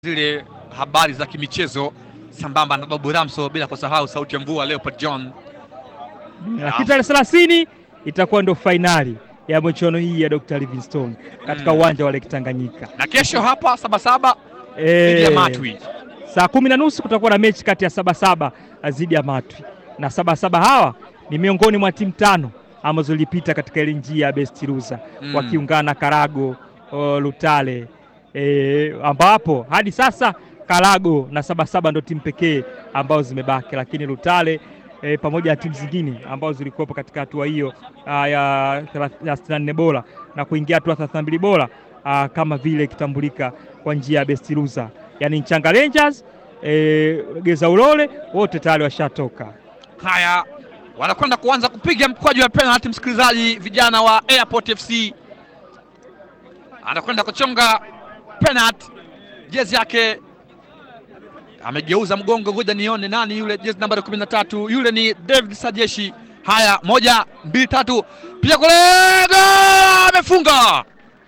zile habari za kimichezo sambamba na Babu Ramso, bila kusahau sauti ya mvua Leopard John. Lakini tarehe thelathini itakuwa ndo fainali ya michuano hii ya Dr. Livingstone katika Mm. uwanja wa Lake Tanganyika. Na kesho hapa Sabasaba Eh, dhidi ya Matwi. saa kumi na nusu kutakuwa na mechi kati ya Sabasaba dhidi ya Matwi, na Sabasaba hawa ni miongoni mwa timu tano ambazo zilipita katika ile njia ya best loser Mm. wakiungana na Karago o, Lutale e, ambapo hadi sasa Karago na Sabasaba ndo timu pekee ambazo zimebaki, lakini Lutale e, pamoja na timu zingine ambazo zilikuwepo katika hatua hiyo ah, ya thelath- ya 64 bora na kuingia hatua 32 bora ah, kama vile ikitambulika kwa njia ya best loser, yani Nchanga Rangers e, Geza Ulole wote tayari washatoka. Haya, wanakwenda kuanza kupiga mkwaju wa penalty. Msikilizaji, vijana wa Airport FC anakwenda kuchonga penalty, jezi yake amegeuza mgongo, ngoja nione nani yule, jezi nambari kumi na tatu, yule ni David Sajeshi. Haya, moja mbili tatu, pia kule, gol! amefunga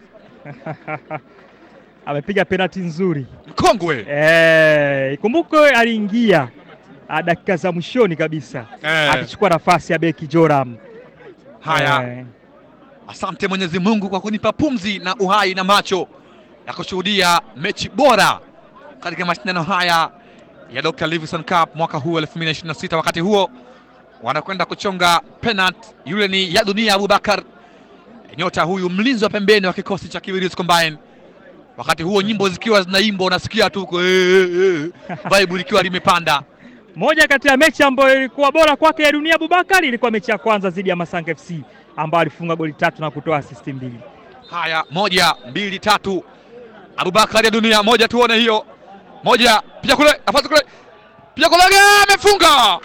Amepiga penalti nzuri mkongwe Eh, ikumbukwe aliingia ah, dakika za mwishoni kabisa eh. akichukua nafasi ya beki Joram. Haya, Eh, Asante Mwenyezi Mungu kwa kunipa pumzi na uhai na macho ya kushuhudia mechi bora katika mashindano haya ya Dr. Livingstone Cup mwaka huu 2026. Wakati huo wanakwenda kuchonga penalty, yule ni ya dunia Abubakar, nyota huyu mlinzi wa pembeni wa kikosi cha Kibirizi Combine. Wakati huo nyimbo zikiwa zinaimbwa, unasikia tu eh, eh, eh, vibe likiwa limepanda. moja kati ya mechi ambayo ilikuwa bora kwake ya dunia Abubakar ilikuwa mechi ya kwanza dhidi ya Masanga FC ambayo alifunga goli tatu na kutoa asisti mbili. Haya, moja mbili tatu, Abubakar ya dunia moja, tuone hiyo moja, pia kule nafasi kule, pia kule ge- amefunga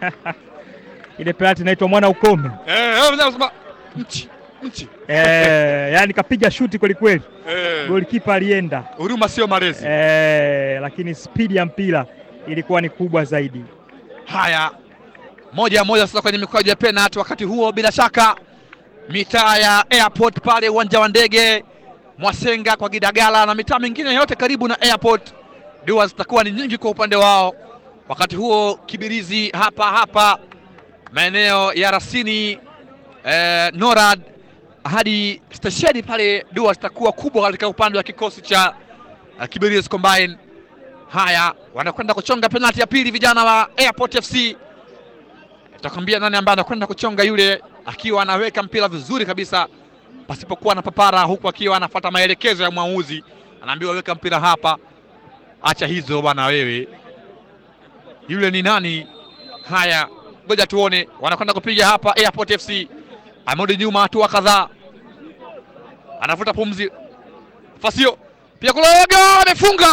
Ile penalti inaitwa mwana ukome. Eh, eh, unasema, nchi nchi, Eh, yani kapiga shuti kweli kweli, Eh, golikipa alienda huruma sio malezi. eh, lakini spidi ya mpira ilikuwa ni kubwa zaidi. Haya, moja moja sasa kwenye mikwaju ya penalty. Wakati huo bila shaka mitaa ya airport pale uwanja wa ndege Mwasenga kwa Gidagala na mitaa mingine yote karibu na airport, dua zitakuwa ni nyingi kwa upande wao. Wakati huo Kibirizi hapa hapa maeneo ya Rasini eh, Norad hadi stesheni pale, dua zitakuwa kubwa katika upande wa kikosi cha uh, Kibirizi Combine. Haya, wanakwenda kuchonga penalti ya pili vijana wa Airport FC. Nitakwambia nani ambaye anakwenda kuchonga, yule akiwa anaweka mpira vizuri kabisa pasipokuwa na papara, huku akiwa anafuata maelekezo ya mwamuzi. Anaambiwa weka mpira hapa, acha hizo bwana wewe. Yule ni nani? Haya, ngoja tuone, wanakwenda kupiga hapa. Airport FC amerudi nyuma hatua kadhaa, anavuta pumzi. Fasio pia kuloga, amefunga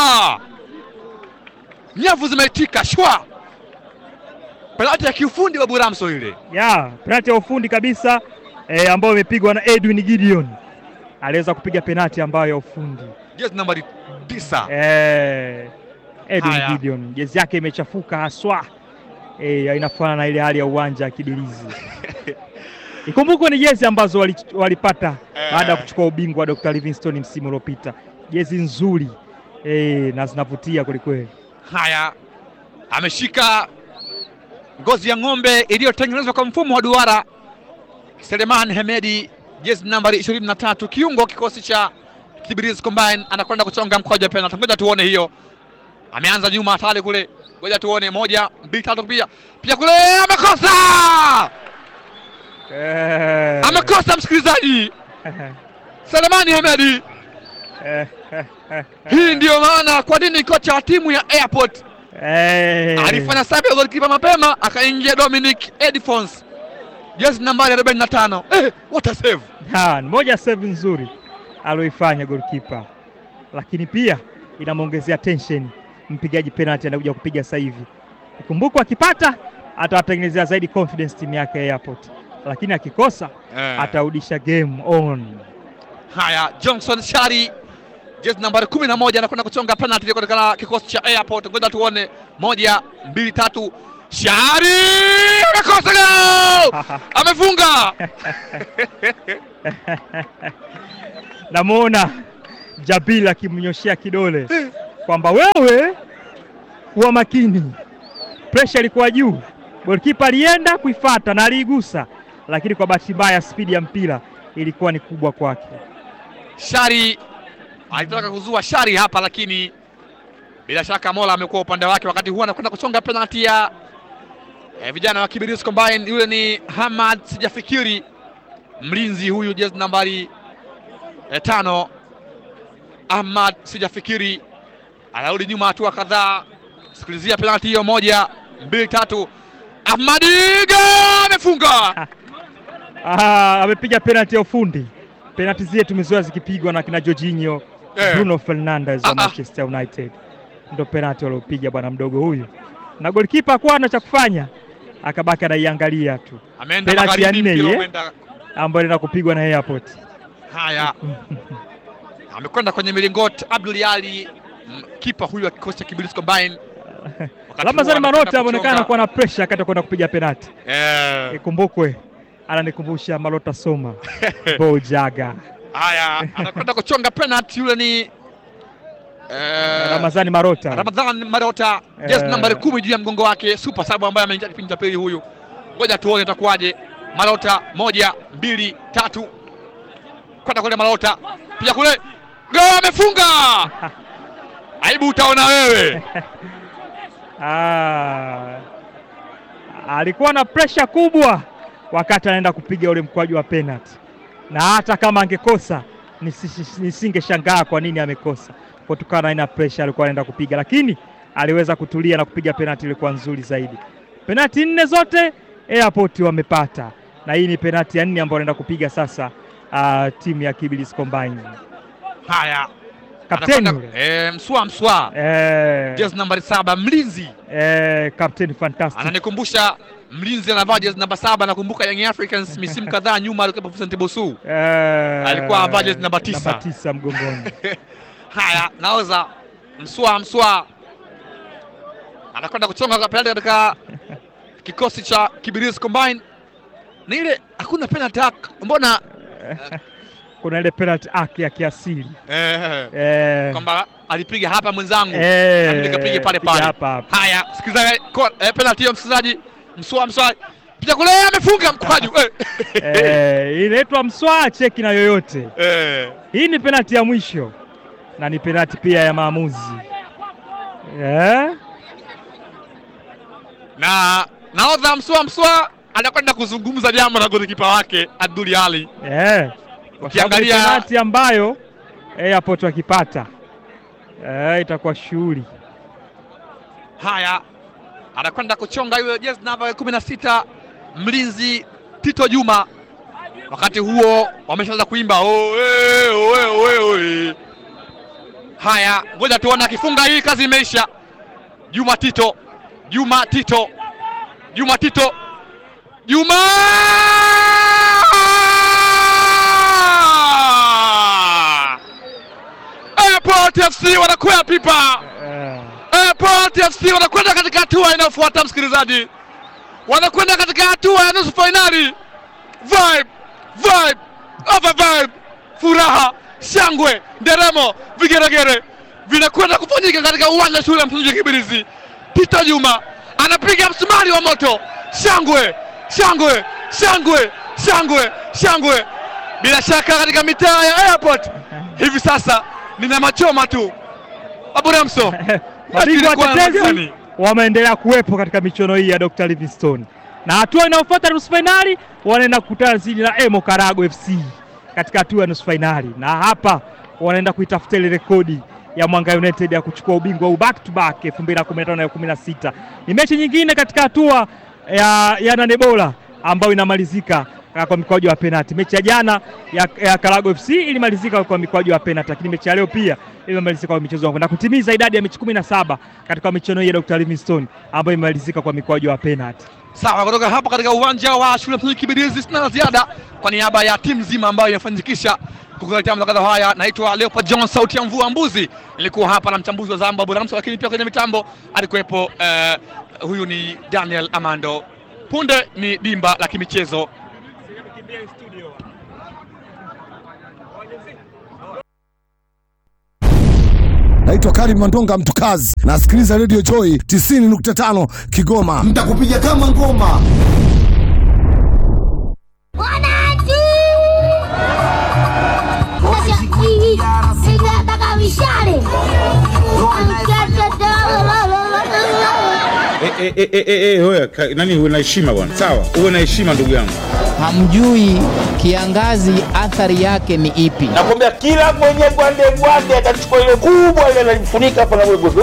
nyavu zimeitika shwa. Penalti ya kiufundi wa Buramso ile. ya penalti ya ufundi kabisa eh, ambayo imepigwa na Edwin Gideon. Aliweza kupiga penalti ambayo ya ufundi Jezi nambari tisa. eh, Edwin Haya. Gideon jezi yake imechafuka haswa eh, inafanana na ile hali ya uwanja wa Kibirizi. Ikumbukwe ni jezi ambazo wali- walipata Eh. baada ya kuchukua ubingwa wa Dr. Livingstone msimu uliopita, jezi nzuri eh, na zinavutia kwelikweli. Haya, ameshika ngozi ya ng'ombe iliyotengenezwa kwa mfumo wa duara. Seleman Hemedi, jezi nambari 23, kiungo kikosi cha Kibirizi Combine, anakwenda kuchonga mkwaju wa penalti. Ngoja tuone hiyo. Ameanza nyuma hatari kule, ngoja tuone, moja mbili tatu, pia pia kule, amekosa Eh. amekosa, msikilizaji. Selemani Hemedi Hii ndiyo maana kwa nini kocha wa timu ya Airport Eh. alifanya sabu ya golikipa mapema, akaingia Dominic Edfons, jezi nambari 45. Eh, what a save! Ha, ni moja ya save nzuri aloifanya goalkeeper, lakini pia inamwongezea tension mpigaji penalty anakuja kupiga sasa hivi. Ikumbukwe akipata atawatengenezea zaidi confidence timu yake ya Airport, lakini akikosa atarudisha game on. Haya, Johnson Shari, jezi nambari 11 anakwenda kuchonga penalty ile katika kikosi cha Airport. Ngoja tuone, moja mbili tatu, Shari amekosa gol, amefunga. Namuona Jabil akimnyoshea kidole kwamba wewe kuwa makini, presha ilikuwa juu, golikipa alienda kuifata na aliigusa, lakini kwa bahati mbaya spidi ya mpira ilikuwa ni kubwa kwake. Shari alitaka kuzua shari hapa, lakini bila shaka Mola amekuwa upande wake. Wakati huu anakwenda kuchonga penalti ya eh, vijana wa Kibirizi Combine. Yule ni Hamad sijafikiri, mlinzi huyu jezi nambari eh, tano. Ahmad sijafikiri anarudi nyuma hatua kadhaa. Sikilizia penalti hiyo, moja mbili tatu. Ahmadi ga amefunga. Ah, amepiga penalti ya ufundi. Penalti zile tumezoea zikipigwa na kina Jorginho, Eh. Bruno Fernandes Ah, wa ah. Manchester United, ndo penalti waliopiga bwana mdogo huyu, na golikipa hakuwa na cha kufanya, akabaki anaiangalia tu, Ameenda Penalti ya magharibi, nne mpira hii, eh? umeenda ambayo inaenda kupigwa na Airport. Haya, amekwenda kwenye milingoti Abdul Ali, mm, kipa huyu wa kikosi cha Kibirizi Combine. Wakati Ramazani huo Marota anakwenda ameonekana kuchonga. kuwa na pressure wakati wa kwenda kupiga penalti. Eh, Ikumbukwe ananikumbusha Marota Soma Bojaga. haya, anakwenda kuchonga penalti. Yule ni eh, Ramazani Marota Ramadhan Marota, jezi Eh. nambari kumi juu ya mgongo wake, super sub ambaye ameingia kipindi cha pili. Huyu ngoja tuone itakuwaje. Marota, moja mbili tatu, kwenda kule Marota, pia kule go, amefunga. Aibu utaona wewe. Ah, alikuwa na presha kubwa wakati anaenda kupiga ule mkwaju wa penalty, na hata kama angekosa nisi- nisingeshangaa kwa nini amekosa, kutokana na aina presha alikuwa anaenda kupiga, lakini aliweza kutulia na kupiga penalty ilikuwa nzuri zaidi. Penalty nne zote Airport wamepata, na hii ni penalty ya nne ambayo anaenda kupiga sasa ah, timu ya Kibirizi Combine. Haya, Kapteni anakwenda- yule eh, mswa mswa, eh, jezi nambari saba, mlinzi eh, kapteni fantastic ananikumbusha mlinzi anavaa jezi namba saba. Nakumbuka Young Africans misimu kadhaa nyuma alikuwa Vincent Bosu. Eh, Alikuwa amevaa jezi namba tisa. namba tisa mgongoni. Haya, naoza mswa mswa anakwenda kuchonga kwa penalti katika kikosi cha Kibirizi Combine. Ni ile hakuna penalty hack, mbona Kuna ile penalty act ya kiasili eh, eh, kwamba alipiga hapa mwenzangu eh, nami nikapige pale piga pale. hapa hapa. Haya, sikiliza ko- eh, penalty hiyo msikilizaji, mswa mswa piga kule, amefunga mkwaju eh. Eh, inaitwa mswaa cheki na yoyote. Eh. Hii ni penalty ya mwisho na ni penalty pia ya maamuzi eh, na naodha mswa mswa anakwenda kuzungumza jambo na golikipa wake Abdul Ali. eh. Kwa sababu ni Ukiangalia- penalty ambayo Airport wakipata eh, itakuwa shughuli Haya, anakwenda kuchonga yule jezi namba kumi na sita mlinzi Tito Juma. Wakati huo wameshaanza kuimba oe, oe, oe, oe. Haya, ngoja tuone akifunga hii, kazi imeisha. Juma Tito, Juma Tito, Juma Tito, Juma Airport FC wanakwea pipa. eh. Airport FC wanakwenda katika hatua inayofuata, msikilizaji, wanakwenda katika hatua ya nusu fainali. Vibe, vibe, over vibe, furaha, shangwe, nderemo, vigeregere vinakwenda kufanyika katika uwanja wa shule ya msingi Kibirizi. Tito Juma anapiga msumari wa moto, shangwe, shangwe, shangwe, shangwe, shangwe, bila shaka katika mitaa ya Airport hivi sasa nina machoma tu. Abu Ramso, Mabingwa Ilikuwa watetezi gani? wameendelea kuwepo katika michuano hii ya Dr. Livingstone, na hatua inayofuata nusu fainali wanaenda kukutana zidi na Emo Karago FC katika hatua ya nusu fainali, na hapa wanaenda kuitafuta ile rekodi ya Mwanga United ya kuchukua ubingwa huu back to back 2015 na 16. Ni mechi nyingine katika hatua ya, ya nane bora ambayo inamalizika uh, kwa mikwaju ya penalti. Mechi ya jana ya, ya Karago FC ilimalizika kwa mikwaju ya penalti, lakini mechi ya leo pia imemalizika kwa michezo wangu na kutimiza idadi ya mechi kumi na saba katika michuano hii ya Dr. Livingstone ambayo imemalizika kwa mikwaju ya penalti. Sawa, kutoka hapa katika uwanja wa shule ya msingi Kibirizi, sina la ziada kwa niaba ya timu nzima ambayo inafanikisha kukuletea matangazo haya. Naitwa Leopold John, sauti ya mvua mbuzi. Nilikuwa hapa na mchambuzi wa Zamba Buramso, lakini pia kwenye mitambo alikuwepo eh, huyu ni Daniel Amando. Punde ni dimba la kimichezo. naitwa Karim Mandonga Mtukazi, nasikiliza Radio Joy 90.5 Kigoma. Nitakupiga kama ngoma. Wananchi! Nataka mishale. Eh, eh, eh, eh, eh, eh, oya, ka- nani uwe na heshima bwana, sawa, uwe na heshima ndugu yangu. hamjui kiangazi athari yake ni ipi. nakwambia kila mwenye gwande gwande atachukua ile kubwa ile analifunika hapa na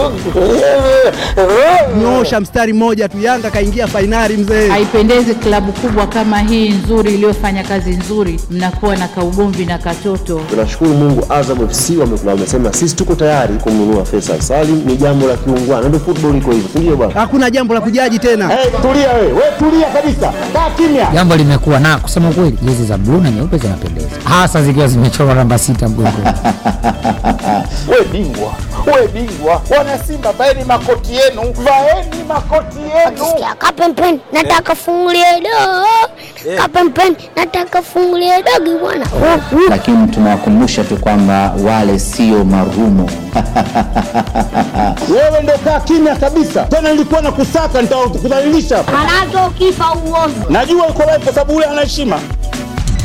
Nyosha mstari mmoja tu, Yanga kaingia fainali mzee. Haipendezi klabu kubwa kama hii nzuri iliyofanya kazi nzuri, mnakuwa na kaugomvi na katoto. Tunashukuru Mungu, Azam FC wame- wamesema sisi tuko tayari kumnunua Faisal Salim. Ni jambo la kiungwana, ndio football iko hivyo, si ndio bwana? Hakuna jambo la kujaji tena. Hey, tulia we, we tulia kabisa, kaa kimya. Jambo limekuwa na kusema kweli, jezi za bluu na nyeupe zinapendeza, hasa zikiwa zimechorwa namba sita mgongoni. We bingwa, we bingwa, wana Simba vaeni makoti yenu, vaeni makoti yenu. Sikia kapempeni, nataka fungulie dogo. Kapempeni, nataka fungulie dogo bwana. Lakini tunawakumbusha tu kwamba wale sio marumo. Wewe ndo kaa kimya kabisa, tena nilikuwa na kusaka, nitakudhalilisha. Manake ukifa uovu. Najua uko live kwa sababu ule ana heshima.